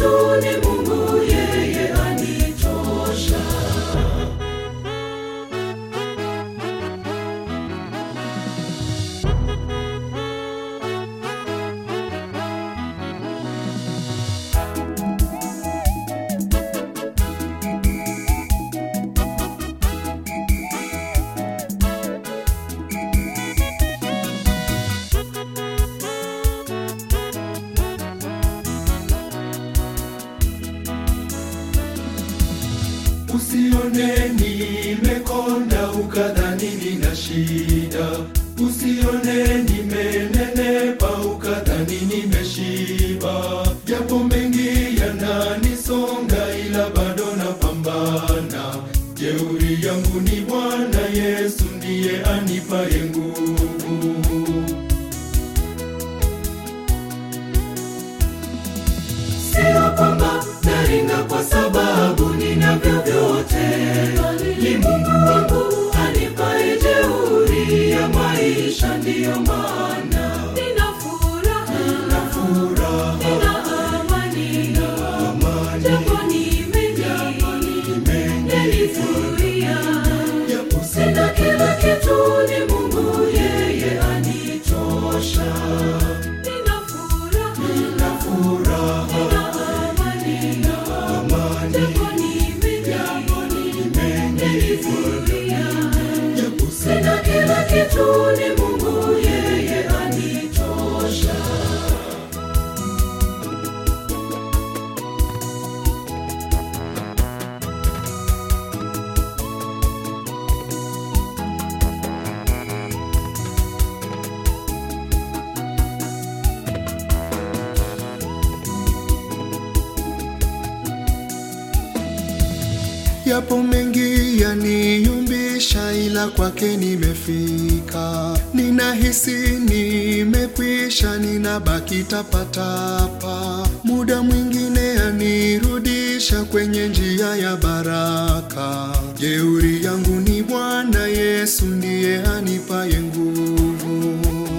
kitu ni Mungu, yeye anitosha. Usione nimekonda ukadhani nina shida, usione nimenenepa ukadhani nimeshiba. Japo mengi yananisonga, ila bado napambana. Jeuri yangu ni Bwana Yesu, ndiye anipaye nguvu. Sio kwamba naringa kwa sababu ninavyo vyote, ni Mungu wangu anipaye jeuri ya maisha, ndiyo maana nina furaha, nina Furaha, amani, amani, japo ni mengi yanizuia, japo sina kila kitu, ni Mungu yeye anitosha. Nina furaha, sina furaha, nina amani, amani, japo ni mengi yanizuia, japo sina kila kitu, ni Mungu yeye anitosha. Yapo mengi yaniyumbisha, ila kwake nimefika. Ninahisi nimekwisha, ninabaki tapatapa. Muda mwingine yanirudisha kwenye njia ya baraka. Jeuri yangu ni Bwana Yesu, ndiye anipaye nguvu.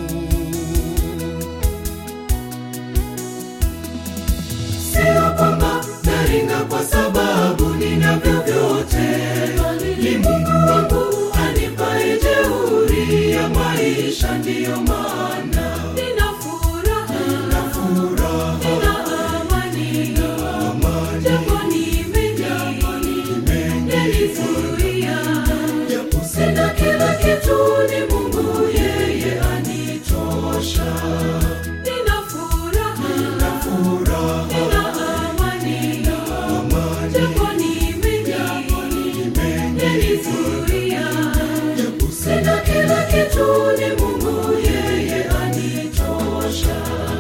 Sio kwamba naringa kwa sababu ninavyo vyote, ni Mungu wangu anipaye jeuri ya maisha, ndiyo maana nina furaha, nina Furaha, amani, amani, japo ni mengi yanizuia, japo sina kila kitu, ni Mungu yeye anitosha. Nina furaha, furaha, nina amani, amani, japo ni mengi yanizuia, japo sina kila kitu, ni Mungu yeye anitosha.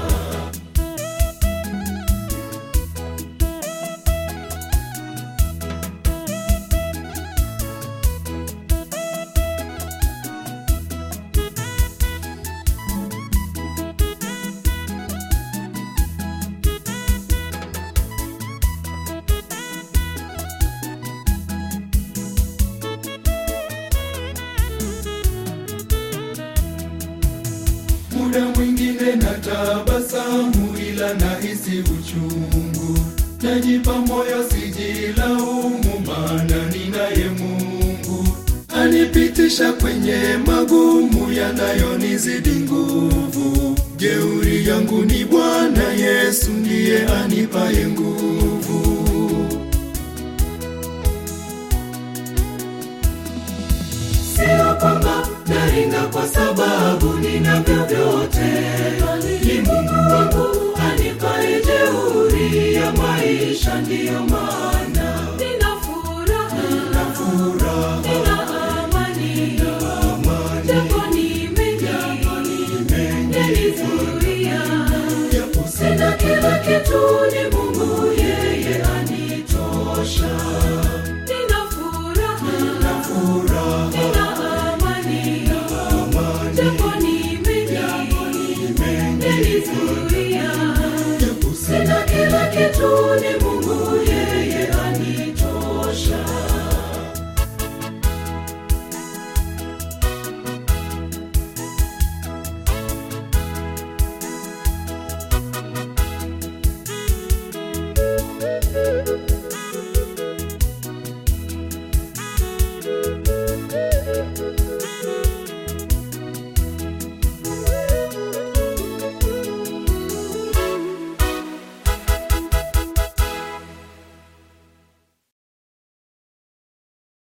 Muda mwingine natabasamu, ila nahisi uchungu. Najipa moyo, sijilaumu, maana ninaye Mungu anipitisha kwenye magumu yanayonizidi nguvu. Jeuri yangu ni Bwana Yesu, ndiye anipaye nguvu. Sio kwamba naringa kwa sababu ninavyo vyote, ni Mungu wangu anipaye jeuri ya maisha, ndiyo maana nina furaha, nina Furaha, amani, amani, japo ni mengi yanizuia, japo sina kila kitu, ni Mungu yeye anitosha. Nina furaha, furaha, nina amani, amani, japo ni mengi yanizuia, japo sina kila kitu, ni Mungu yeye